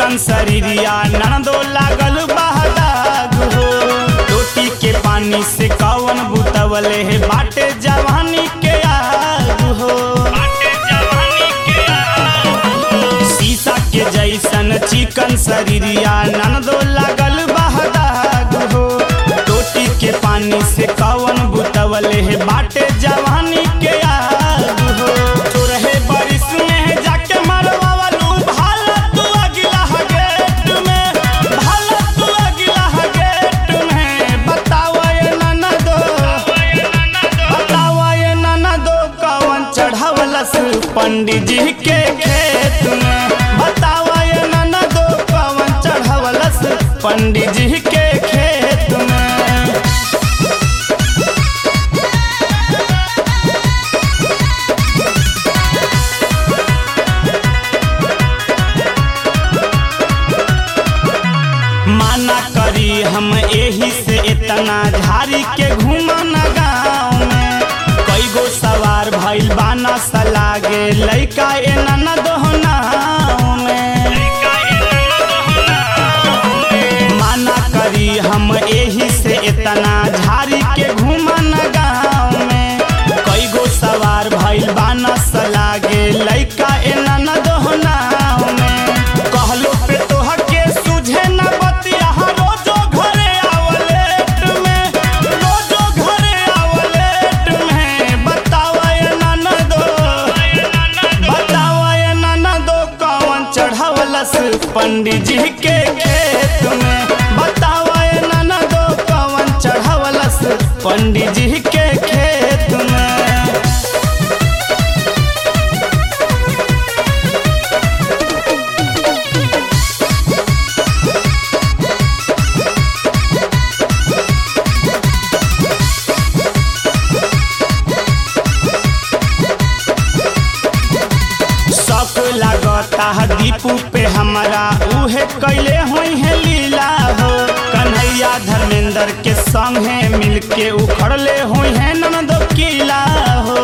चिकन शरीरिया ननदो लागल बहदाग हो रोटी के पानी से कवन बुतवले है बाटे जवानी के आग हो शीशा के जैसन चिकन शरीरिया ननदो लागल बहदाग हो रोटी के पानी से कवन बुतवले है बाटे जवानी के आग हो चोरहे बारिश में जाके मरवावलू भाला तू अगिला गेट में भाला तू अगिला गेट में बतावा ये ननदो बतावा ये ननदो कवन चढ़ावलस पंडित जी के खेत में बतावा ये ननदो कवन चढ़ावलस पंडित जी के खेत में माना करी हम एही से इतना झारी के घूमन गाँव में कई गो सवार भइल बाना सलागे लइका एना न दोहनाव में माना करी हम एही से इतना झारी के घूमन गाँव में कई गो सवार भइल बाना सलागे लइका एना न दोहनाव में कहलो पे तोह के सुझे न बतिया रोजो घरे आवलेट में रोजो घरे आवलेट में बतावा ये ननदो बतावा ये ननदो कौन चढ़ावलस पंडित जी के खेत में बतावा ये ननदो कौन चढ़ावलस पंडित जी के खेत में शक लागता है दीपू पे हमारा उहे कैले हुई है लीला हो कन्हैया धर्मेंद्र के संगे मिलके उखड़ले हुई है ननदो किला हो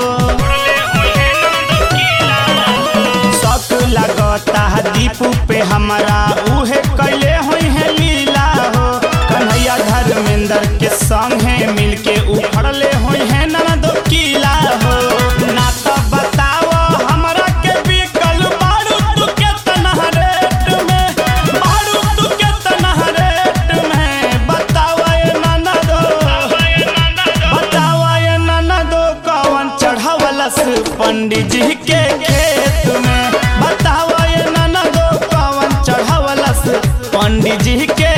शक लागता है दीपू पे हमारा उहे कैले हुई है लीला हो कन्हैया धर्मेंद्र के संगे मिलके उखड़ले हुई है ननदो किला हो ना तो बताओ हमरा के बिकल बारू तू के तनहा रेट में बारू तू के तनहा रेट में बताओ ये ननदो बताओ ये ननदो कौन चढ़ावलस पंडित जी के खेत में बताओ ये ननदो कौन चढ़ावलस पंडित जी के